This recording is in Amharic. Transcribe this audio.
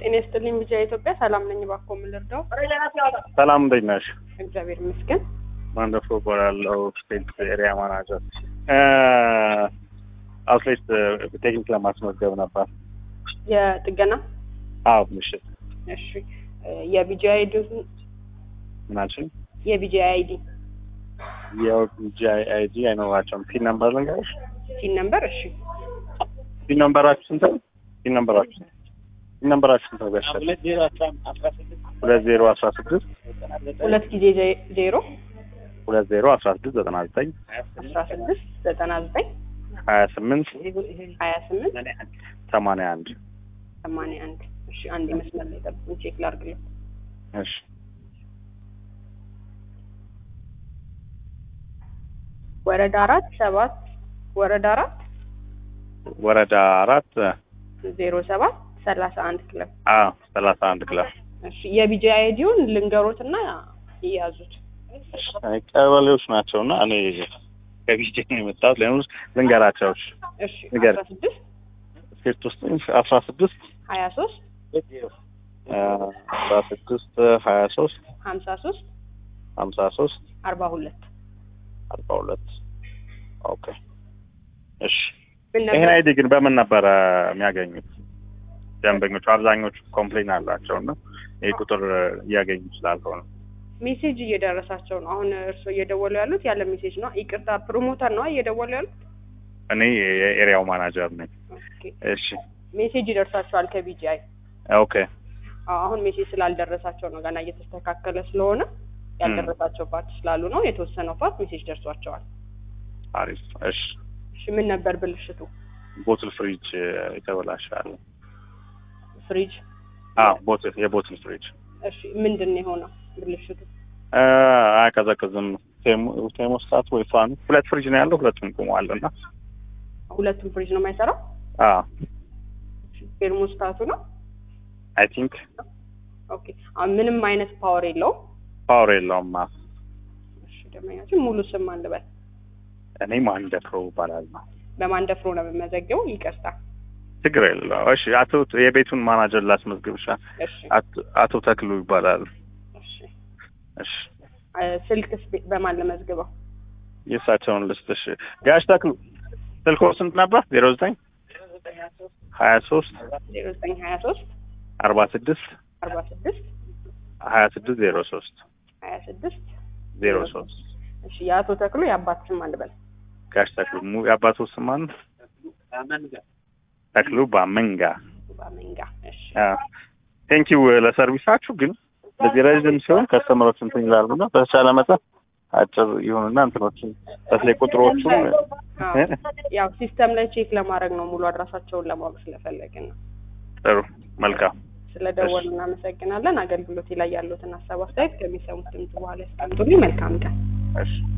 ጤና ይስጥልኝ ብቻ ኢትዮጵያ ሰላም ነኝ። እባክዎ ምን ልርዳው? ሰላም እንዴት ነሽ? እግዚአብሔር ይመስገን። ማንደፍሮ እባላለሁ ስቴት ኤሪያ ማናጀር። አውትሌት ቴክኒክ ለማስመዝገብ ነበር። የጥገና አዎ ምሽት እሺ። የቢጂ አይዲ ምናችን የቢጂ አይዲ የጂ አይዲ አይኖራቸውም። ፒን ነምበር ልንገርሽ። ሲን ነምበር እሺ። ፒን ነምበራችሁ ስንት ነው? ፒን ነምበራችሁ ፒን ነምበራችሁ ስንት ነው? ጋሻል ሁለት ዜሮ አስራ ስድስት ሁለት ጊዜ ዜ- ዜሮ ሁለት ዜሮ አስራ ስድስት ዘጠና ዘጠኝ አስራ ስድስት ዘጠና ዘጠኝ ሀያ ስምንት ሀያ ስምንት ሰማንያ አንድ ሰማንያ አንድ እሺ። አንድ መስመር ላይ ጠብቁኝ፣ ቼክ ላድርግልኝ። እሺ ወረዳ አራት ሰባት ወረዳ አራት ወረዳ አራት ዜሮ ሰባት ሰላሳ አንድ ክለብ አ ሰላሳ አንድ ክላስ እሺ። የቢጂ አይዲውን ልንገሮትና ይያዙት። ቀበሌዎች ናቸው እና እኔ ከቢጄ ነው የመጣሁት። ለምን ልንገራቸው? እሺ ንገር። አስራ ስድስት ስቴት ውስጥ አስራ ስድስት ሀያ ሶስት አስራ ስድስት ሀያ ሶስት ሀምሳ ሶስት ሀምሳ ሶስት አርባ ሁለት አርባ ሁለት ኦኬ እሺ ምን ይሄን ነበር? አይዲ ግን በምን ነበረ የሚያገኙት ደንበኞቹ አብዛኞቹ ኮምፕሌን አላቸው እና ይህ ቁጥር እያገኙ ስላልሆነ ሜሴጅ እየደረሳቸው ነው። አሁን እርስዎ እየደወሉ ያሉት ያለ ሜሴጅ ነው። ይቅርታ ፕሮሞተር ነው እየደወሉ ያሉት። እኔ የኤሪያው ማናጀር ነኝ ኦኬ እሺ ሜሴጅ ይደርሳቸዋል ከቢጂአይ። ኦኬ አዎ፣ አሁን ሜሴጅ ስላልደረሳቸው ነው ገና እየተስተካከለ ስለሆነ ያልደረሳቸው ፓርት ስላሉ ነው። የተወሰነው ፓርት ሜሴጅ ደርሷቸዋል። አሪፍ እሺ እሺ ምን ነበር ብልሽቱ? ቦትል ፍሪጅ የተበላሻለ ፍሪጅ። አዎ ቦትል የቦትል ፍሪጅ እሺ ምንድን ነው የሆነው ብልሽቱ? አ፣ አያቀዘቅዝም ቴሞ- ቴሞስታት ወይ ፋኑ ሁለት ፍሪጅ ነው ያለው ሁለቱም ቆመዋል እና ሁለቱም ፍሪጅ ነው የማይሰራው። አዎ ቴርሞስታቱ ነው። አይ ቲንክ ኦኬ አሁን ምንም አይነት ፓወር የለውም። ፓወር የለውም አ። እሺ ደመኛችን ሙሉ ስም አንልበል። እኔ ማንደፍሮ ይባላል ነው በማን ደፍሮ ነው የምመዘገበው? ይቅርታ። ችግር የለው እሺ አቶ የቤቱን ማናጀር ላስመዝግብሻ እሺ አቶ- አቶ ተክሉ ይባላል እሺ እሺ አ፣ ስልክስ ቤ- በማን ለመዝግበው? የእሳቸውን ልስጥሽ ጋሽ ተክሉ ስልኮ ስንት ነበር ዜሮ ዘጠኝ ሀያ ሶስት ዜሮ ዘጠኝ ሀያ ሶስት አርባ ስድስት አርባ ስድስት ሀያ ስድስት ዜሮ ሶስት ሀያ ስድስት ዜሮ ሶስት እሺ የአቶ ተክሉ የአባት ስም አንልበል። ጋሽ ተክሉ ሙ- የአባቱ ስም ማን ተክሉ ባመንጋ ባመንጋ። እሺ ቴንኪው ለሰርቪሳችሁ ግን በዚህ ረዥም ሲሆን ከስተመሮች እንትን ይላሉ እና በተቻለ መጠን አጭር ይሁንና እንትኖችን በተለይ ቁጥሮቹን አዎ፣ ያው ሲስተም ላይ ቼክ ለማድረግ ነው ሙሉ አድራሻቸውን ለማወቅ ስለፈለግን ነው። ጥሩ መልካም ስለደወሉ እናመሰግናለን። አገልግሎቴ ላይ ያሉትን ሀሳብ አስተያየት ከሚሰሙት ድምጽ በኋላ ያስቀምጡልኝ። መልካም ቀን። እሺ